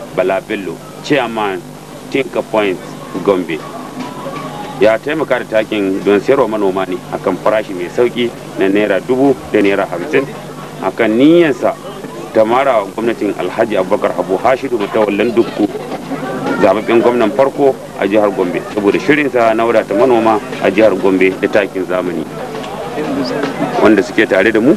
bala bello chairman tinka point gombe ya taimaka da takin don sayarwa manoma ne akan farashi mai sauki na naira dubu da naira hamsin akan niyyarsa ta mara wa gwamnatin alhaji abubakar abu hashidu mutawallan dukku zababben gwamnan farko a jihar gombe saboda shirinsa na wadata manoma a jihar gombe da takin zamani wanda suke tare da mu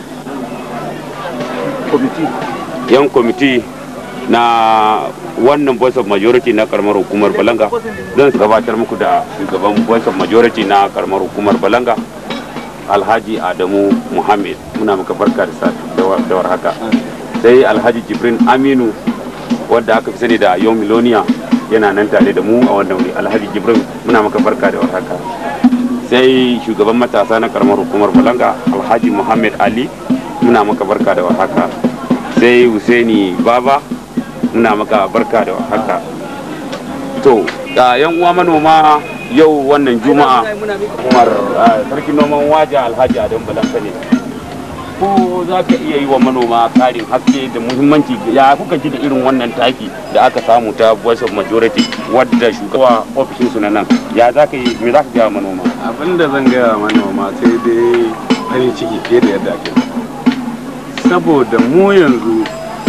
yan kwamiti na wannan voice of majority na karamar hukumar balanga zan gabatar muku da shugaban voice of majority na karamar hukumar balanga alhaji adamu muhammad muna maka barka da war haka sai alhaji jibrin aminu wadda aka fi sani da yau miloniya yana nan tare da mu a wannan wuri alhaji jibrin muna maka barka da war haka sai shugaban matasa na karamar hukumar balanga alhaji muhammad ali muna maka barka da war haka sai husaini baba muna maka barka da haka to yan uwa manoma yau wannan juma'a umar sarkin noman waja alhaji adam balanka ne ko za ka iya yi wa manoma karin haske da muhimmanci ya kuka ji da irin wannan taki da aka samu ta voice of majority wadda shugaba ofishin su na nan ya za ka yi me za ka gaya manoma abinda zan gaya manoma sai dai farin ciki fiye da yadda ake saboda mu yanzu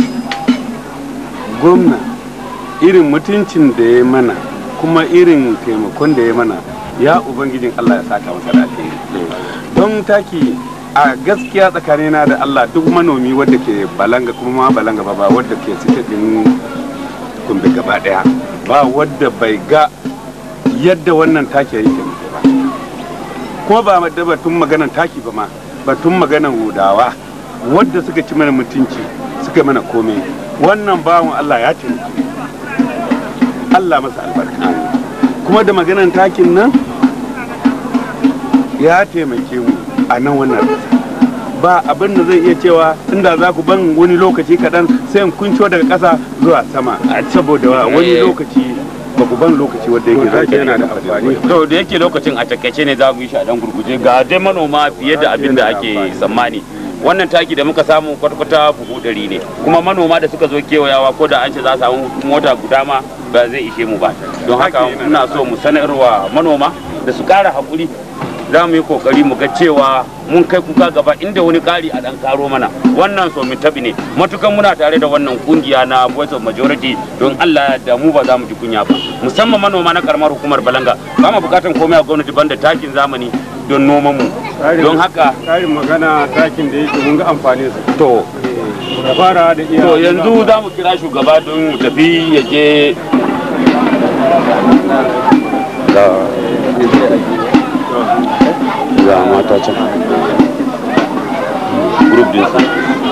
gwamna irin mutuncin da ya mana kuma irin taimakon da ya mana ya ubangijin Allah ya saka masa da don taki a gaskiya tsakanina da Allah duk manomi wadda ke balanga kuma ma balanga ba ba wadda ke sike din kumbe gaba daya ba wadda bai ga yadda wannan taki yake mutu ba kuma ba da batun maganan taki ba ma batun maganan hudawa wadda suka ci mana mutunci suka mana komai wannan bawan Allah ya ce Allah masa albarka kuma da maganan takin nan ya taimake mu a nan wannan ba abin da zai iya cewa inda za ku ban wani lokaci kaɗan sai in kunco daga ƙasa zuwa sama saboda wani lokaci ba ku ban lokaci wanda yake zaki yana da amfani to da yake lokacin a takaice ne za mu yi shi a dan gurguje ga dai manoma fiye da abin da ake tsammani wannan taki da muka samu kwata-kwata buhu ɗari ne kuma manoma da suka zo kewayawa ko da an ce za a samu mota guda ma ba zai ishe mu ba don haka muna so mu sanarwa manoma da su ƙara haƙuri za mu yi kokari mu ga cewa mun kai kuka gaba inda wani ƙari a ɗan karo mana wannan so mu tabi ne matukan muna tare da wannan kungiya na voice of majority don Allah da mu ba za mu ji kunya ba musamman manoma na karamar hukumar balanga ba mu bukatan komai a gwamnati banda takin zamani don noman mu don haka karin magana takin da yake mun ga amfani su to da fara da iya to yanzu za mu kira shugaba don mu tafi ya je ga mata can group din su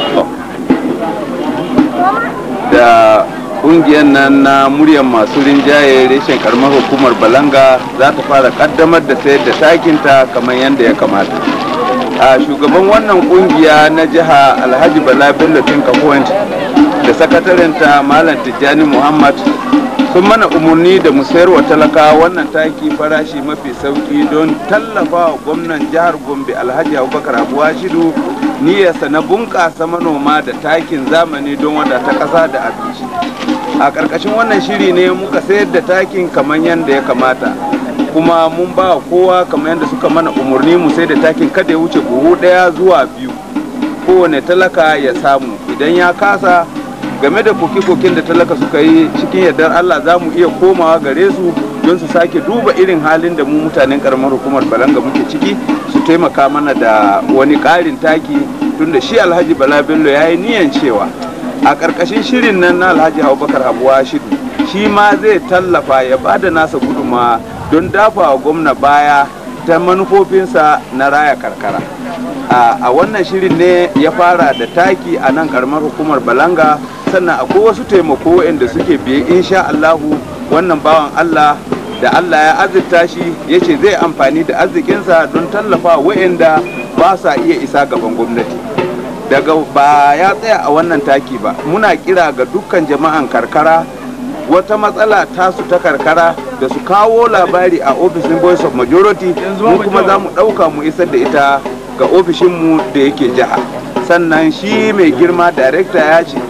da kungiyar nan na muryar masu rinjaye reshen karamar hukumar balanga za ta fara kaddamar da sayar da takinta kamar yadda ya kamata a shugaban wannan kungiya na jiha alhaji bala bello tinka point da sakatarinta malam tijjani muhammad sun mana umarni da mu sayar wa talaka wannan taki farashi mafi sauki don tallafa wa gwamnan jihar gombe alhaji abubakar abuwa shidu niyyarsa na bunƙasa manoma da takin zamani don wadata ƙasa da abinci a ƙarƙashin wannan shiri ne muka sayar da takin kamar yadda ya kamata kuma mun ba kowa kamar yadda suka mana umarni mu sai da takin kada ya wuce buhu ɗaya zuwa biyu kowane talaka ya samu idan ya kasa game da koke-koken da talaka suka yi cikin yardar Allah za mu iya komawa gare su don su sake duba irin halin da mu mutanen karamar hukumar balanga muke ciki su taimaka mana da wani ƙarin taki tunda shi alhaji bala bello ya yi niyan cewa a ƙarƙashin shirin nan na alhaji abubakar abuwa shidu shi ma zai tallafa ya ba da nasa guduma don dafa wa gwamna baya ta manufofinsa na raya karkara a wannan shirin ne ya fara da taki a nan karamar hukumar balanga sannan akwai wasu taimako waɗanda suke biye insha Allahu wannan bawan Allah da Allah ya azurta shi ya ce zai amfani da arzikinsa don tallafa waɗanda ba sa iya isa gaban gwamnati daga ba ya tsaya a wannan taki ba muna kira ga dukkan jama'an karkara wata matsala tasu ta karkara da su kawo labari a ofishin voice of majority mu kuma za mu ɗauka mu isar da ita ga ofishinmu da yake jiha sannan shi mai girma darekta ya ce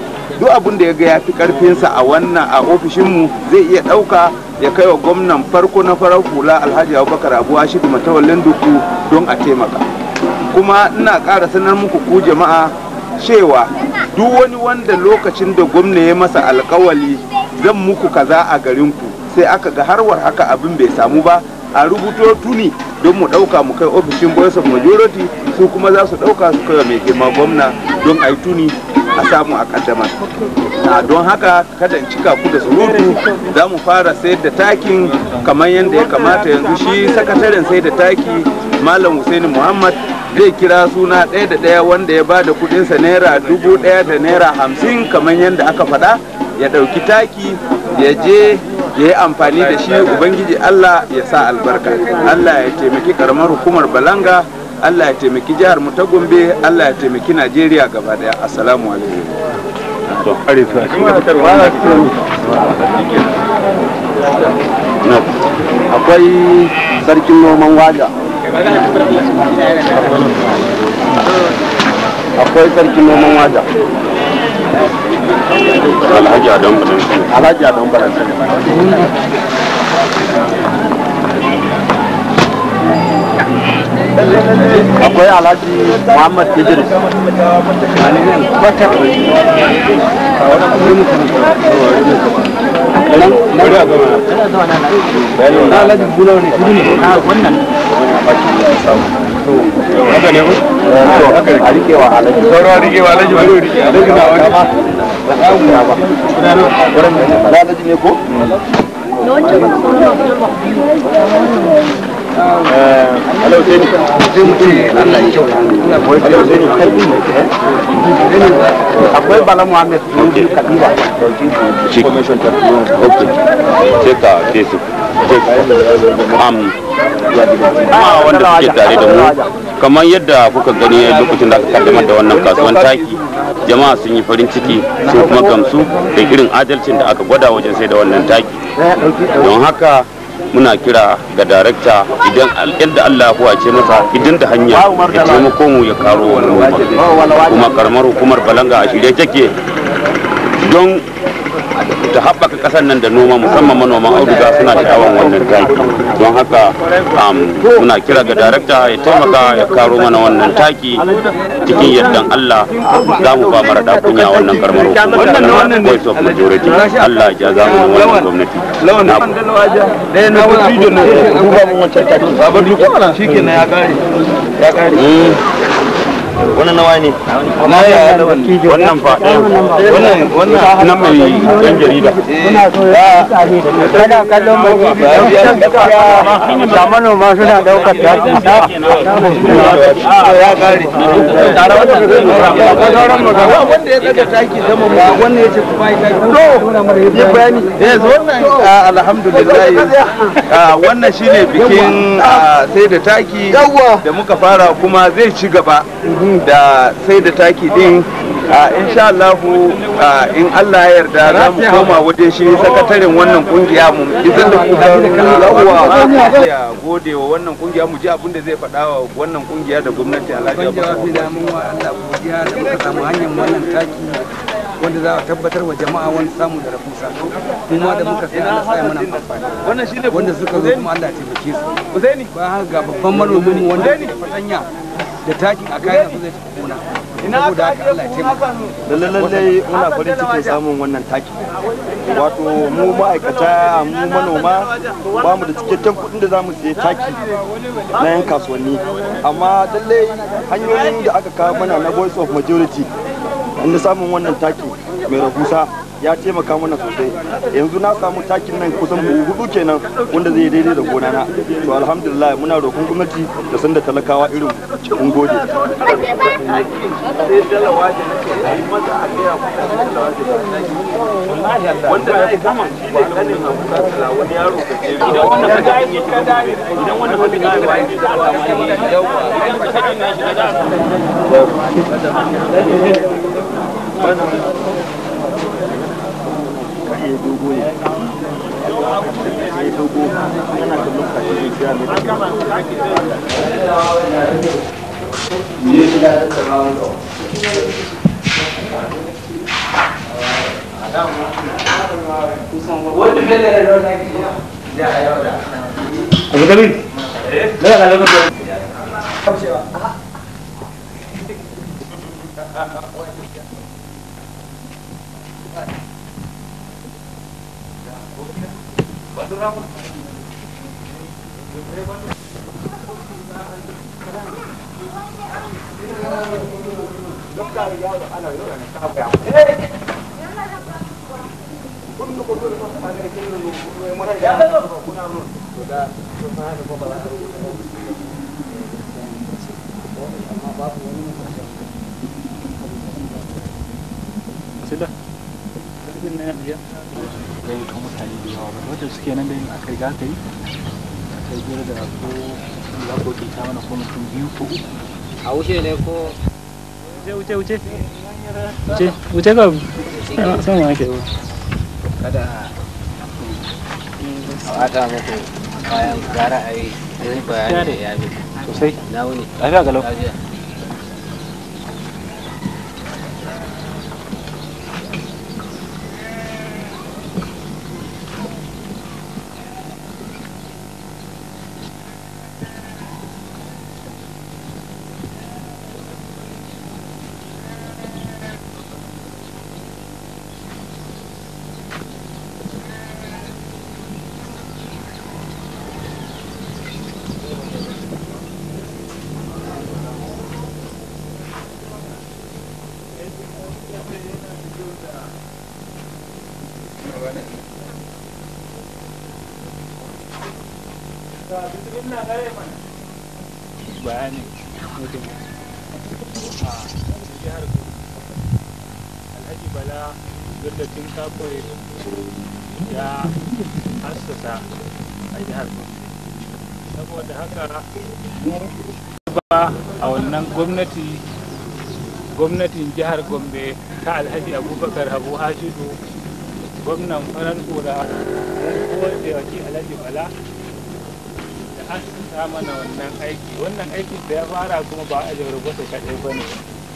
duk abin da ya ga ya fi karfinsa a wannan a ofishinmu zai iya ɗauka ya kai wa gwamnan farko na farar hula alhaji abubakar abu ashidu matawallin duku don a taimaka kuma ina ƙara sanar muku ku jama'a cewa duk wani wanda lokacin da gwamna ya masa alkawali zan muku kaza a garinku sai aka ga harwar haka abin bai samu ba a rubuto tuni don mu ɗauka mu kai ofishin voice of majority su kuma za su ɗauka su kai wa mai girma gwamna don a yi tuni a samu a kaddamar a don haka kada in cika ku da surutu za mu fara sayar da takin kamar yadda ya kamata yanzu shi sakataren sai da taki malam Hussaini muhammad zai kira suna ɗaya da ɗaya wanda ya bada kudinsa naira dubu ɗaya da naira hamsin kamar yadda aka faɗa ya ɗauki taki ya je ya yi amfani da shi ubangiji allah ya sa albarka allah ya taimaki karamar hukumar balanga allah ya taimaki jihar mu ta gombe allah ya taimaki najeriya gaba daya assalamu alaikum akwai sarkin noman waja akwai sarkin noman waja alhaji adam badan alhaji adon baransa akwai alhaji muhammad idris a rikewa alhaji sauran rikewa alhaji wani rike alhaji na wani alhaji ne ko akwai bala muhammed mun kadira shi ok sai ka ce su am ma wanda suke tare da mu kamar yadda kuka gani lokacin da aka kaddamar da wannan kasuwan taki jama'a sun yi farin ciki sun kuma gamsu da irin adalcin da aka gwada wajen sai da wannan taki don haka muna kira ga darakta idan yadda Allah ya huwace masa idan da hanya ya taimako mu ya karo wani noma kuma karamar hukumar balanga a shirye take don ta haɓaka ƙasar nan da noma musamman manoman auduga suna sha'awan wannan taki don haka muna kira ga darakta ya taimaka ya karo mana wannan taki cikin yardan Allah za mu ba mara kunya wannan karamar hukumar da voice of majority Allah ya ja mu wannan gwamnati lawan na ɗaya na wasu ido na duba mun wancan taki babar duk shi ke ya kare ya kare wannan nawa ne na ya wannan fa wannan wannan na mai yan jarida kana kallon mai da manoma suna daukar taki ya kare tare wannan sauran magana wanda ya daga taki zama mu wannan yace kuma ya taki to yi bayani yes wannan ah, alhamdulillah ah, wannan shine bikin ah, sai da taki da muka fara kuma zai ci gaba da sai da taki din insha Allah in Allah ya yarda za mu koma waje shi sakataren wannan kungiya mu idan da ku yawa ya gode wa wannan kungiya mu ji abin da zai faɗa wa wannan kungiya da gwamnati Alhaji Abubakar da mun wa Allah godiya da muka samu hanyar wannan taki wanda za a tabbatar wa jama'a wani samu da rahusa kuma da muka sai Allah sai mana amfani wannan shine wanda suka zo kuma Allah ya taimake su Usaini ba haka ga babban manomin mu wanda ke da fatanya da takin a kayan su zai tafi gona saboda haka Allah ya taimaka lalle lallai muna farin cikin samun wannan taki wato mu ma'aikata mu manoma ba mu da cikakken kuɗin da za mu siya taki na yan kasuwanni amma lallai hanyoyin da aka kawo mana na voice of majority inda samun wannan taki mai rahusa ya taimaka mana sosai yanzu na samu takin nan kusan buhu hudu kenan wanda zai daidai da gona na to alhamdulillah muna roƙon gwamnati da sanda talakawa irin mun gode wanda ya gama shi ne kanin abu wani yaro ka ce idan wannan ka ga idan wannan ka ga gayyato mutane da yawa ba wanda suke nan da yin aka riga aka yi aka yi da ko za ko ke ta mana ko mutum biyu ko uku a wuce ne ko wuce wuce wuce wuce wuce ka sama ake ba kada a wata muku bayan gara a yi bayani da ya bi sosai na wuni lafiya galau lafiya bayanin mutum a jihar alhaji bala yadda tun kakwai ya assasa a jihar saboda haka ba a wannan gwamnati gwamnatin jihar gombe ta alhaji abubakar habu hashidu gwamnan farar kura mun da waki alhaji bala da an sa mana wannan aiki wannan aiki da ya fara kuma ba a jihar gwasa kaɗai ba ne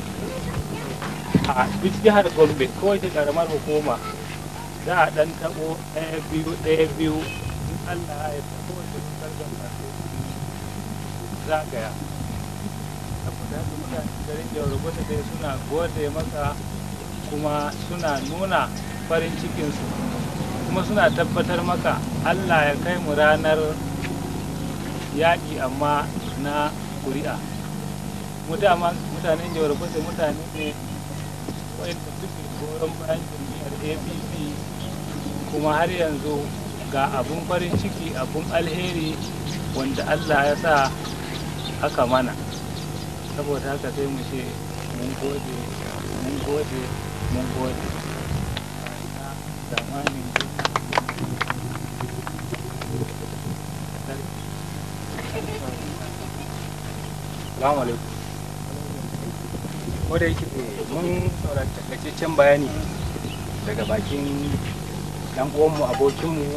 a duk jihar gombe kowace ƙaramar hukuma za a ɗan taɓo ɗaya biyu ɗaya biyu in allah ya ta kowace dukkan masu zagaya saboda haka mutane garin jihar gwasa dai suna gode masa kuma suna nuna farin cikinsu kuma suna tabbatar maka allah ya kai mu ranar yaƙi amma na ƙuri'a mutanen jihar kusa mutane ne wanda suke goyon bayan jam'iyyar apc kuma har yanzu ga abun farin ciki abun alheri wanda allah ya sa aka mana saboda haka sai mu ce mun gode mun gode mun gode zamanin Salamu alaikum. Ko da yake mun saurari takaitaccen bayani daga bakin dan uwanmu abokinmu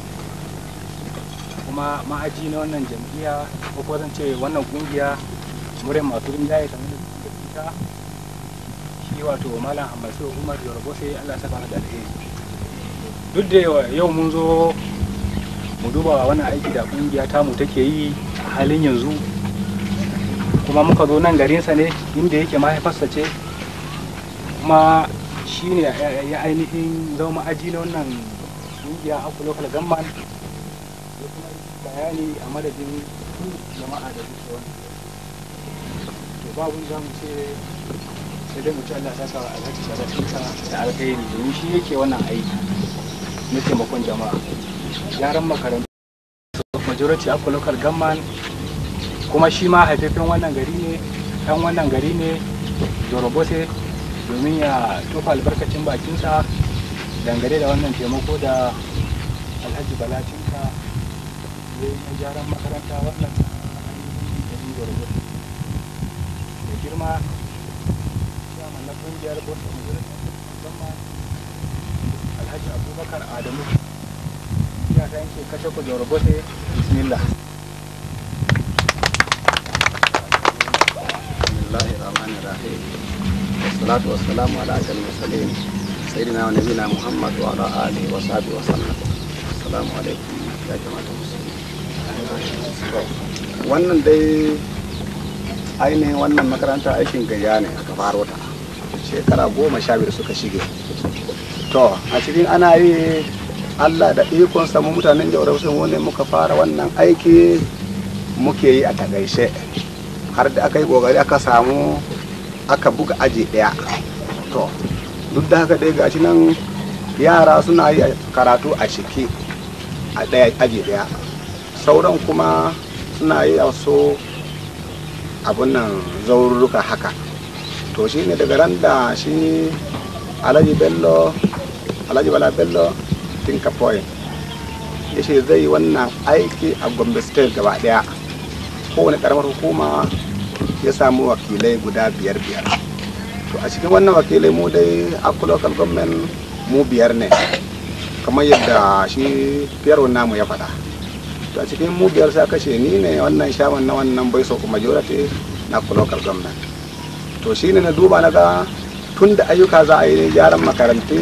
kuma ma'aji na wannan jam'iyya ko ko zan ce wannan kungiya murin masu rinjaye kamar da ita shi wato malam hamasu umar yorùbá sai allah saka da alheri duk da yau mun zo mu duba wannan aiki da kungiya tamu take yi a halin yanzu kuma muka zo nan garinsa ne inda yake mahaifarsa ce kuma shi ne ya ainihin zama ma'aji na wannan kungiya aku local government ya kuma bayani a madadin jama'a da suke wani to babu za mu ce sai dai mu ci Allah saka wa alhaji sadatinsa da alkhairi domin shi yake wannan aiki na taimakon jama'a yaran makarantu majority aku local government kuma shi ma haifafen wannan gari ne ɗan wannan gari ne jorobose domin ya tofa albarkacin bakinsa dangane da wannan taimako da alhaji balacinka ya yi na gyaran makaranta wannan garin jorobose da girma shaman na kungiyar bosa musamman alhaji abubakar adamu ya ta yanke kashe ku jorobose bismillah الله الرحمن الرحيم والصلاة والسلام على أشرف المرسلين سيدنا ونبينا محمد وعلى آله وصحبه وسلم السلام عليكم يا جماعة المسلمين wannan dai ainihin wannan makaranta aikin gayya ne aka faro ta shekara goma sha biyar suka shige to a cikin ana yi allah da ikon samu mutanen jawar sun wani muka fara wannan aiki muke yi a tagaishe har da aka yi kokari aka samu aka buga aji daya to duk da haka dai gashi nan yara suna yi karatu a shiki a daya aji daya sauran kuma suna yi a so abun nan zaurruka haka to shi ne daga ran da shi alhaji bello alhaji bala bello tinka point ya ce zai yi wannan aiki a gombe state gaba daya kowane karamar hukuma ya samu wakilai guda biyar biyar to a cikin wannan wakilai mu dai aku local government mu biyar ne kamar yadda shi fiyarwar namu ya faɗa to a cikin mu biyar sai kashe ni ne wannan shaman na wannan bai so majority na aku local government to shi ne na duba na ga tun da ayyuka za a yi gyaran makarantu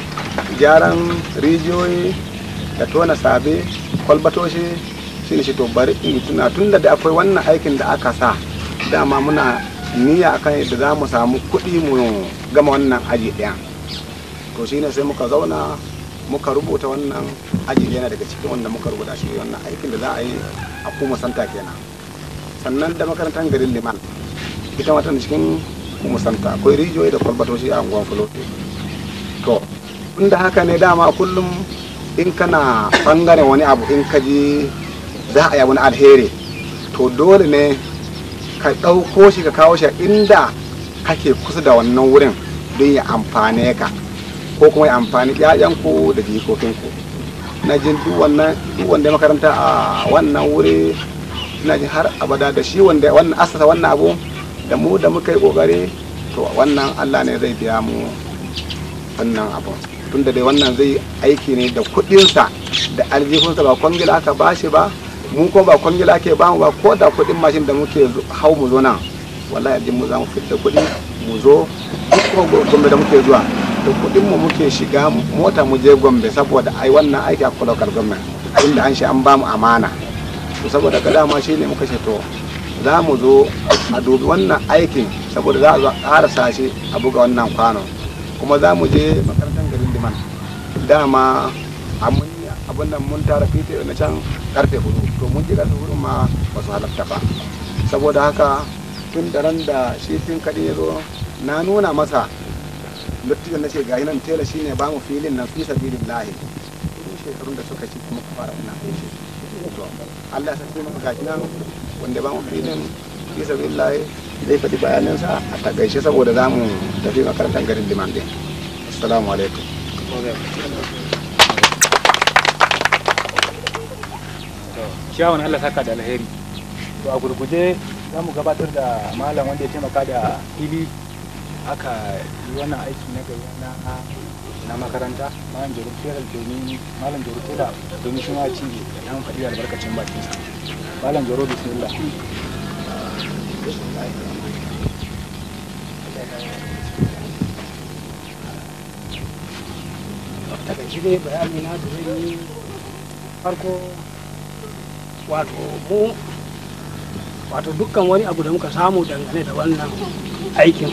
gyaran rijiyoyi da tona sabe kwalbatoshi shi ne shi to bari in tuna tun da akwai wannan aikin da aka sa dama muna niyya akan yadda za mu samu kuɗi mu gama wannan aji ɗaya to shi ne sai muka zauna muka rubuta wannan aji ɗaya daga cikin wanda muka rubuta shi wannan aikin da za a yi a kuma santa kenan sannan da makarantar garin liman ita wata cikin kuma santa akwai rijiyoyi da kwalbatoshi a unguwan fulote to inda haka ne dama kullum in kana bangaren wani abu in ka ji za a yi wani alheri to dole ne ka ɗauko shi ka kawo shi inda kake kusa da wannan wurin don ya amfane ka ko kuma ya amfani ƴaƴanku da jikokinku na jin duk wannan duk wanda makaranta a wannan wuri na jin har abada da shi wanda wannan asasa wannan abu da mu da muka yi kokari to wannan Allah ne zai biya mu wannan abu tunda dai wannan zai aiki ne da kuɗinsa da aljihunsa ba kwangila aka bashi ba mu ko ba kwangila ke ba mu ba ko da kuɗin mashin da muke hau mu zo nan wallahi aljin mu za mu fitta kuɗi mu zo duk kuma gombe da muke zuwa da kuɗin mu muke shiga mota mu je gombe saboda ai wannan aiki a local government inda an shi an ba mu amana to saboda ka dama shine muka ce to za mu zo a dubi wannan aikin saboda za a zo a ƙarasa shi a buga wannan kwano kuma za mu je makarantar garin liman dama a mun abin nan mun tara fite na can karfe hudu to mun ji karfe hudu ma ba su halatta ba saboda haka tun da ran da shi fin kaɗi ya zo na nuna masa lottijan na ce gayi nan tela shine ba mu filin nan fi sabilin lahi kudin shekarun da suka ci kuma fara ina aiki to Allah ya sai maka gashi nan wanda ba mu filin fi sabilin lahi zai faɗi bayanansa a takaice saboda za mu tafi makarantar garin liman din assalamu alaikum ciyawan Allah saka da alheri to a gurguje za mu gabatar da malam wanda ya taimaka da fili aka yi wannan aiki na gari na na makaranta malam jorutela domin malam jorutela domin shi ma ci ya mu faɗi albarkacin bakinsa malam joro bismillah daga shi dai bayani na da zai yi farko wato mu wato dukkan wani abu da muka samu dangane da wannan aikin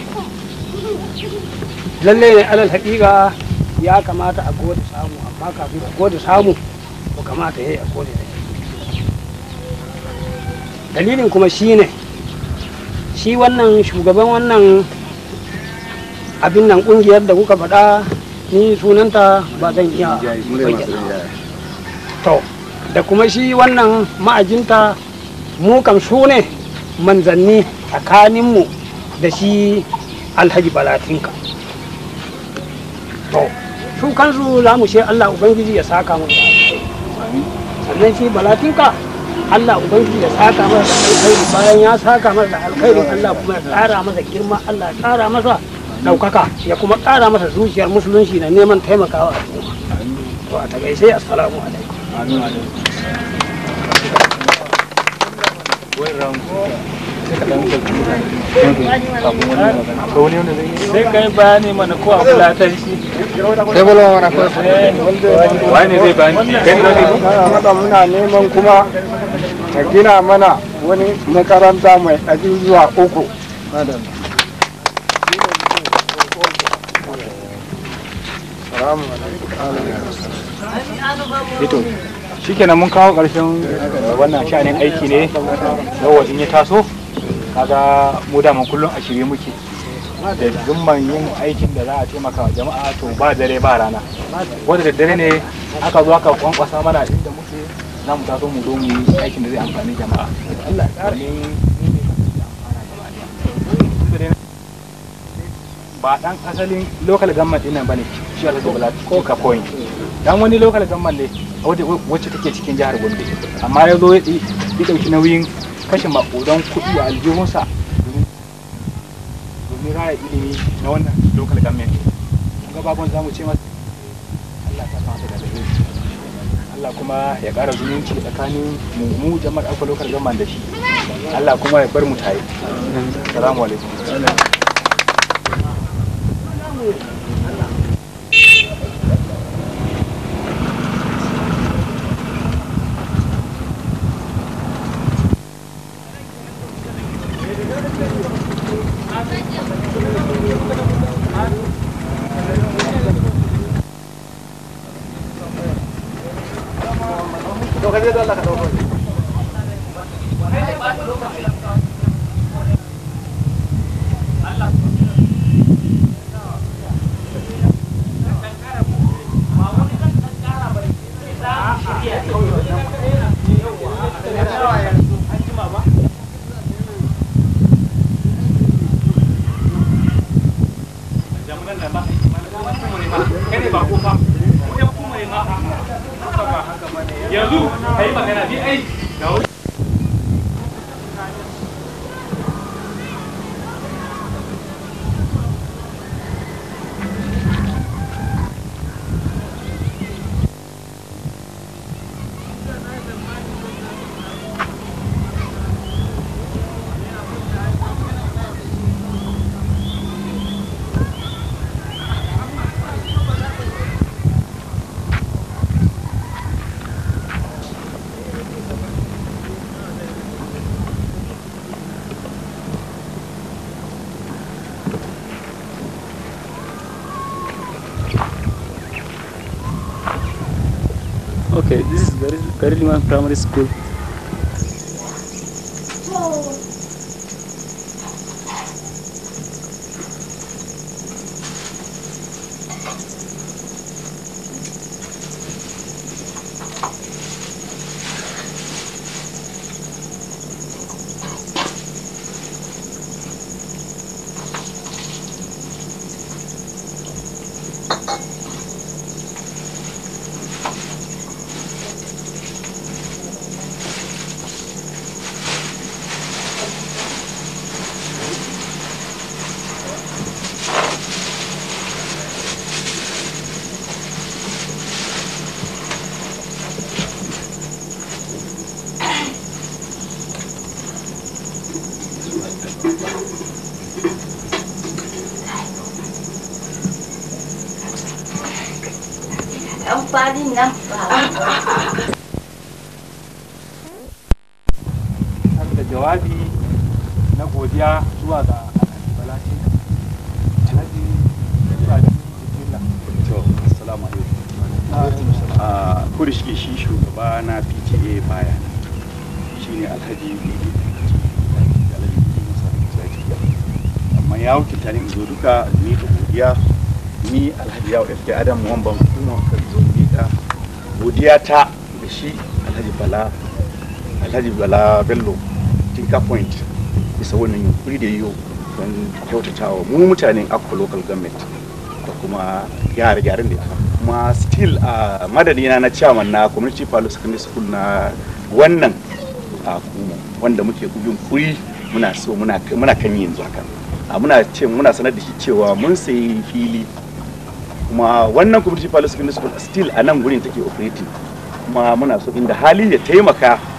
lalle ne alal haƙiƙa ya kamata a gode samu amma kafin a gode samu ko kamata ya yi a gode da dalilin kuma shi ne shi wannan shugaban wannan abin nan ƙungiyar da kuka faɗa ni sunanta ba zan iya bayyana to da kuma shi wannan ma'ajinta mu kam su ne manzanni tsakaninmu da shi alhaji balatinka to su kansu za mu ce allah ubangiji ya saka mu sannan shi balatinka allah ubangiji ya saka masa da alkhairi bayan ya saka masa da alkhairin allah kuma ya tsara masa girma allah ya tsara masa ɗaukaka ya kuma ƙara masa zuciyar musulunci na neman taimakawa al'umma to a takaice assalamu alaikum sai ka dan sauki kafin wani magana akwai wani wanda zai yi sai kai bayani mana ko a fulatar shi sai bolo mana ko wani zai bayani kai da zai Mada muna neman kuma ka gina mana wani makaranta mai ajujuwa uku. Ito, shikenan mun kawo ƙarshen wannan sha'anin aiki ne yawa in ya taso kaga mu da mun kullum a shirye muke da zumman yin aikin da za a taimaka wa jama'a to ba dare ba rana wanda da dare ne aka zo aka kwankwasa mana inda muke za mu taso mu zo mu yi aikin da zai amfani jama'a Allah ya ba dan asalin local government din nan bane shi aka gobala ko ka point dan wani local government ne wacce take cikin jihar Gombe amma ya zo ya dauki nauyin kashe makudan kuɗi a aljihunsa domin raya ilimi na wannan local government ga babban zamu ce masa Allah ta fasa da alheri Allah kuma ya ƙara zumunci tsakanin mu mu jama'ar alfa local government da shi Allah kuma ya bar mu tare assalamu alaikum yanzu ka yi magana ni ai ga wani Okay, this is Gari- Gariliman Primary School. amfanin nan ba. da jawabi na godiya zuwa ga Alhaji Balashi Alhaji Balashi Bismillah To, assalamu alaikum. A kudu shi shi shugaba na PTA baya shi ne Alhaji Bibi Alhaji Bibi Musa Zaki. Amma ya wakilta ni in zo duka ni da godiya ni Alhaji Yawo FK Adam Wamban kuma ka zo ni da godiya ta da shi Alhaji Bala Alhaji Bala Bello Tinka Point bisa wannan yunkuri da yiwu don kyautatawa mu mutanen Akko Local Government da kuma gyare-gyaren da aka kuma still a madadina na chairman na community palo secondary school na wannan a kuma wanda muke yunkuri muna so muna muna kan yi yanzu haka a muna ce muna sanar da shi cewa mun sayi fili kuma wannan community palace secondary school still a nan gurin take operating kuma muna so inda hali ya taimaka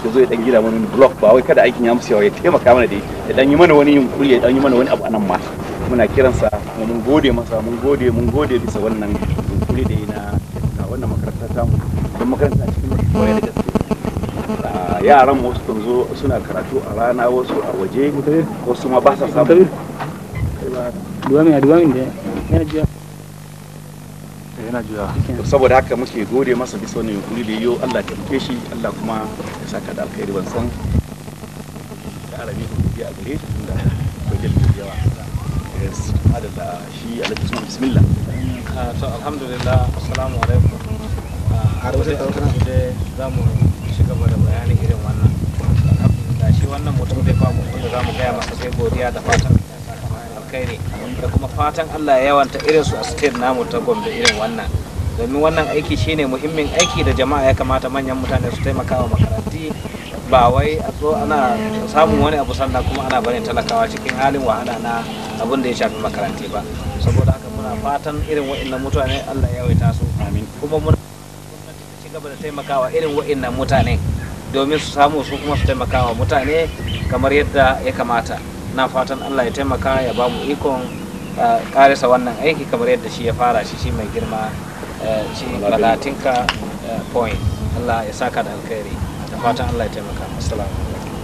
ya zo ya dan gida mana wani block ba wai kada aikin ya musu yawa ya taimaka mana da ya dan yi mana wani yunkuri ya dan yi mana wani abu anan ma muna kiransa kuma mun gode masa mun gode mun gode bisa wannan yunkuri da yi na na wannan makaranta ta mu don makaranta cikin koyar da gaske Ah, yaran wasu kan zo suna karatu a rana wasu a waje wasu ma ba sa samu Dua min, dua min deh. Yana juya. yana juya saboda haka muke gode masa bisa wannan yunkuri da yiwu Allah ya taimake shi Allah kuma ya saka da alkhairi ban san da arabi ko biya gare shi tunda akwai dalilin da yawa yes adalla shi alhaji Usman bismillah to alhamdulillah assalamu alaikum a wajen ɗaukar da za mu ci gaba da bayanin irin wannan alhamdulillah shi wannan mutum zai famu da za mu gaya masa sai godiya da fatan alkhairi da kuma fatan Allah ya yawanta irin su a state namu ta Gombe irin wannan domin wannan aiki shine muhimmin aiki da jama'a ya kamata manyan mutane su taimaka wa makaranti ba wai a zo ana samun wani abu sannan kuma ana barin talakawa cikin halin wahala na abin da ya shafi makaranti ba saboda haka muna fatan irin wa'annan mutane Allah ya yawaita su kuma muna ci gaba da taimakawa irin wa'annan mutane domin su samu su kuma su taimakawa mutane kamar yadda ya kamata na fatan Allah ya taimaka ya ba mu ikon uh, karisa wannan aiki kamar yadda shi ya fara shi shi mai girma uh, shi balatinka uh, point Allah ya saka da alkhairi da fatan Allah ya taimaka assalamu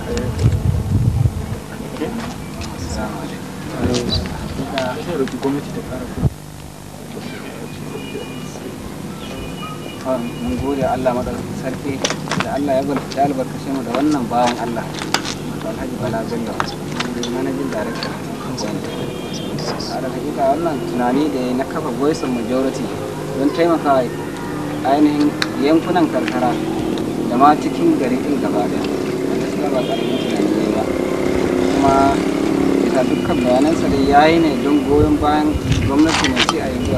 mun gode Allah madaukakin sarki da Allah ya bar- ya albarkace mu da wannan bawan Allah Alhaji Bala Bello manajin director a da hakika wannan tunani da ya na kafa voice of majority don taimaka ainihin yankunan karkara da ma cikin gari din gaba da gaskiya ba karamin tunani ne ba kuma bisa dukkan bayanansa da ya yi ne don goyon bayan gwamnati mai ci a yanzu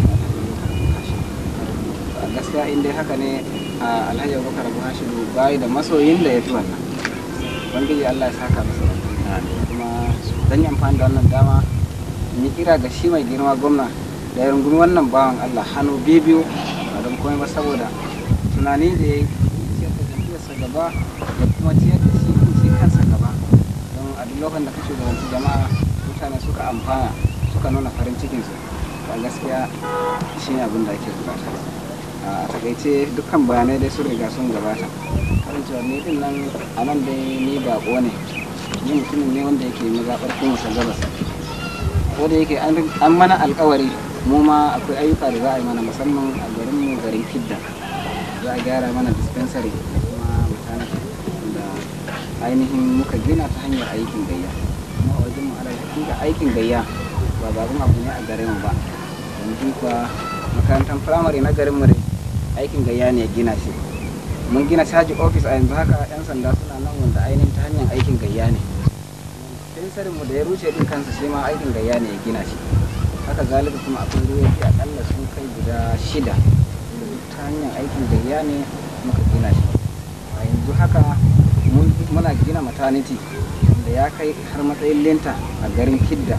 a gaskiya in dai haka ne a alhaji abubakar abu hashidu bayi da masoyin da ya fi wannan ubangiji allah ya saka masa kuma zan yi amfani da wannan dama in yi kira ga shi mai girma gwamna da ya rungumi wannan bawan allah hannu biyu ba don komai ba saboda tunani da ya yi ciyar da jam'iyyarsa gaba da kuma ciyar da shi shi kansa gaba don a duk lokacin da ka shugabanci jama'a mutane suka amfana suka nuna farin cikinsu ba gaskiya shi ne abin da ake bukata a takaice dukkan bayanai dai sun riga sun gabata kasancewar ni din nan a nan dai ni bako ne ni mutumin ne wanda yake mazaɓar kuma sa gabas ko da yake an an mana alkawari mu ma akwai ayyuka da za a yi mana musamman a garin mu garin kidda za a gyara mana dispensary da kuma maternity da ainihin muka gina ta hanyar aikin gayya kuma a wajen mu ala hakika aikin gayya ba babun abu ne a garin mu ba yanzu kuwa makarantar firamare na garin mu dai aikin gayya ne ya gina shi mun gina caji office a yanzu haka yan sanda suna nan wanda ainihin ta hanyar aikin gayya ne fensarin mu da ya rushe din kansa shi ma aikin gayya ne ya gina shi haka zalika kuma akwai ruwayoyi akalla sun kai guda shida da duk ta hanyar aikin gayya ne muka gina shi a yanzu haka mun- muna gina maternity da ya kai har matsayin lenta a garin kidda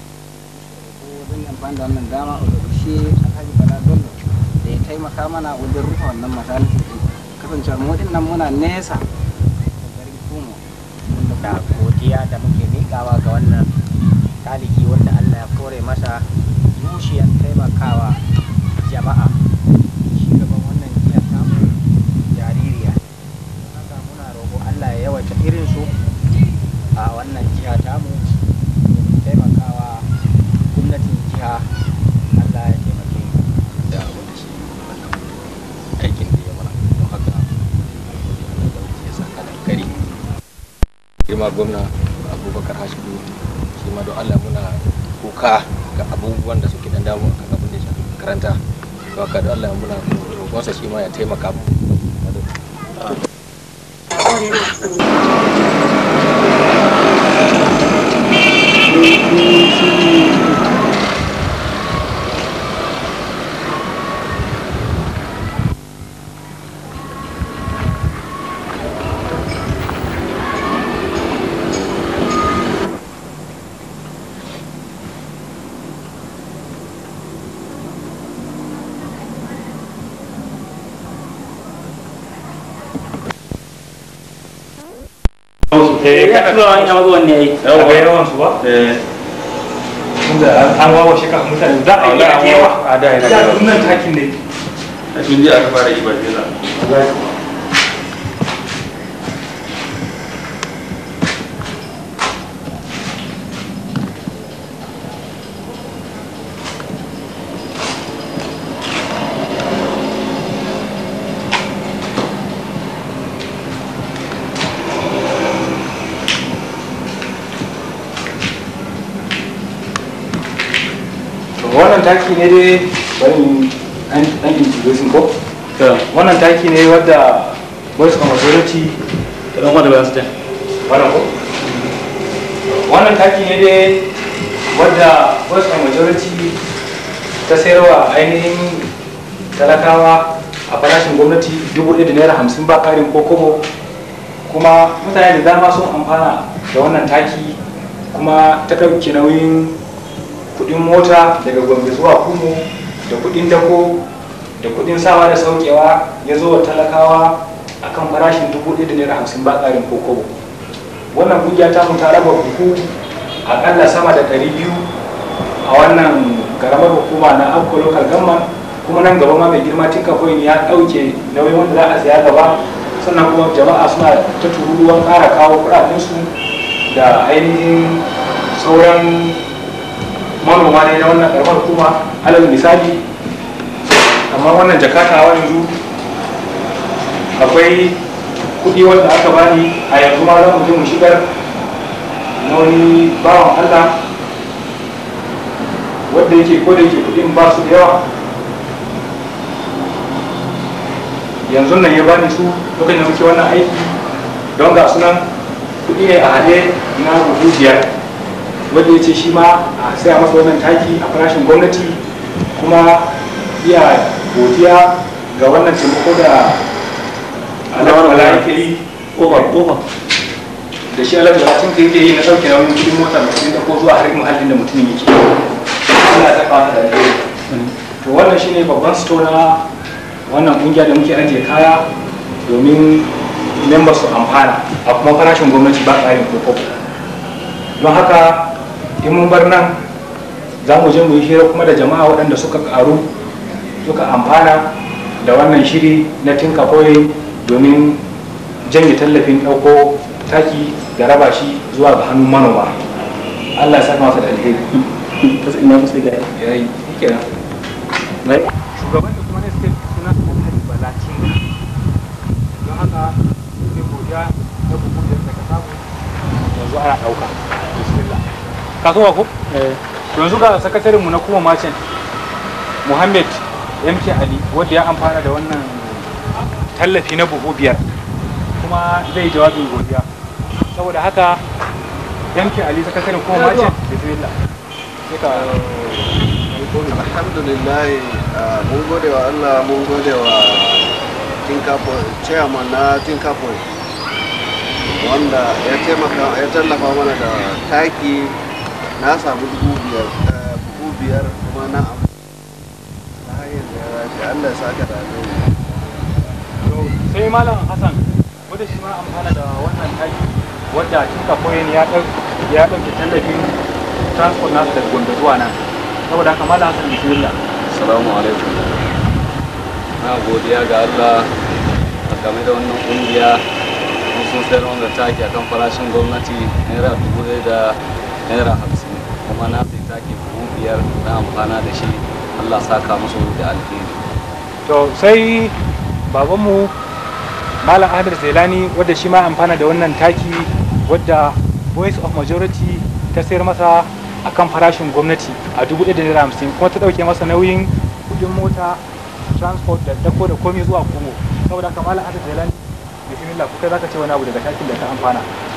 zan yi amfani da wannan dama a shi alhaji bala bello da ya taimaka mana wajen rufe wannan maternity din kasancewar mu din nan muna nesa da garin kumo da godiya da muke miƙawa ga wannan taliki wanda Allah ya kore masa zuciyar taimakawa jama'a shugaban wannan jiya tamu jaririya Don haka muna roƙo Allah ya yawaita irin su a wannan jiha tamu domin taimakawa gwamnatin jiha Allah ya taimake mu da wanda shi aikin da ya mana don haka ya saka da kari girma gwamna abubakar hashidu shi ma don allah muna kuka ga abubuwan da suke dan damu akan abin da ya shafi makaranta don haka don allah muna roƙonsa shi ma ya taimaka mu eh kada tura wani amma zuwan ne yayi a ga yawan su ba eh tunda an wawa shi kan mutane za a yi a yawa a da yana da nan takin ne tun ji aka fara ibar jela wannan taki ne dai bari an an introducing ko wannan taki ne wadda voice of authority ta dan wanda bayan su ta wannan ko wannan taki ne dai wadda voice of majority ta sayarwa ainihin talakawa a farashin gwamnati dubu ɗaya da naira hamsin ba ƙarin ko kobo kuma mutane da dama sun amfana da wannan taki kuma ta ɗauke nauyin kudin mota daga gombe zuwa kumo da kudin dako da kudin sawa da saukewa ya zo wa talakawa a kan farashin dubu ɗaya da naira hamsin ba ƙarin kokobo wannan kungiya ta mu ta raba buhu aƙalla sama da ɗari biyu a wannan karamar hukuma na abko local government kuma nan gaba ma mai girma tinka coin ya ɗauke nauyin wanda za a siya gaba sannan kuma jama'a suna ta tururuwan ƙara kawo kuɗaɗensu da ainihin sauran manoma ne na wannan karamar hukuma alal misali amma wannan jakata yanzu akwai kudi wanda aka bani a yanzu ma za mu je mu shigar na wani bawan allah wanda yake ko da yake kudin ba su da yawa yanzu nan ya bani su lokacin da muke wannan aiki don ga sunan kudi ne a hade na buhu biyar wanda ya ce shi ma a saya masa wannan taki a farashin gwamnati kuma iya godiya ga wannan taimako da alawar yake yi over over da shi alawar da ka yake yi na ɗauke nauyin kudin mota da kudin ko zuwa har muhallin da mutumin yake Allah ya saka masa da alheri to wannan shine babban store na wannan kungiya da muke ajiye kaya domin members su amfana a kuma farashin gwamnati ba ƙarin ko don haka in mun bar nan za mu je mu yi hira kuma da jama'a waɗanda suka karu suka amfana da wannan shiri na tinka koyi domin janye tallafin ɗauko taki da raba shi zuwa ga hannun manoma allah ya saka masa da alheri ina musu ga ya yi kenan shugaban da kuma na state suna alhaji balacin don haka ne godiya da bugu da ka samu yanzu ana ɗauka bismillah kasuwa ko yanzu ga sakatarinmu na kuma macin muhammad mk ali wanda ya amfana da wannan tallafi na buhu biyar kuma zai jawabin godiya saboda haka mk ali sakatarin kuma macin bismillah sai ka alhamdulillah mun gode wa allah mun gode wa chairman na tinkapoy wanda ya taimaka ya tallafa mana da taki na samu dubu biyar dubu biyar kuma na na hanyar da ya rashi allah ya saka da sai malam hassan wanda shi ma amfana da wannan taki wadda tinka koyin ya ya ɗauke tallafin transport nasu daga gombe zuwa nan saboda haka malam hassan bismillah Assalamu alaikum. Na godiya ga Allah a game da wannan kungiya mun sun sayar wanda taki akan farashin gwamnati naira dubu ɗaya da naira hamsin kuma na sai taki dubu biyar na amfana da shi Allah saka musu da alheri. to sai babanmu malam ahmed zailani wadda shi ma amfana da wannan taki wadda voice of majority ta sayar masa akan farashin gwamnati a dubu ɗaya da naira hamsin kuma ta ɗauke masa nauyin kuɗin mota transport da dako da komai zuwa komo saboda haka malam ahmed zailani bismillah kuka zaka ce wani abu daga takin da ka amfana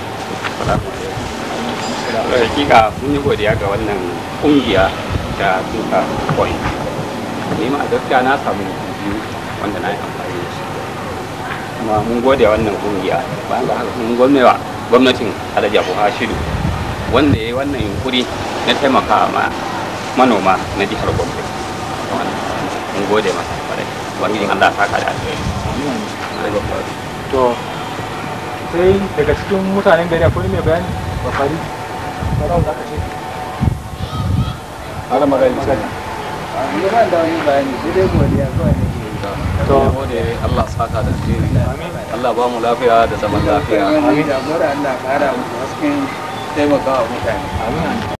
hakika mun yi godiya ga wannan kungiya ta tuka coin ni ma a gaskiya na samu biyu wanda na yi amfani da shi kuma mun gode wannan kungiya bayan ga haka mun gwamnewa gwamnatin alhaji abu hashidu wanda ya yi wannan yunkuri na taimaka ma manoma na jihar gombe mun gode masa kwarai ubangijin allah saka da alheri to sai daga cikin mutanen gari akwai mai bayani ba fari ba za ka ce ana magana magana ni ba da wani bayani sai dai godiya kawai nake yi to gode Allah saka da alheri Allah ba mu lafiya da zaman lafiya amin da Allah ƙara mu hasken taimakawa mutane amin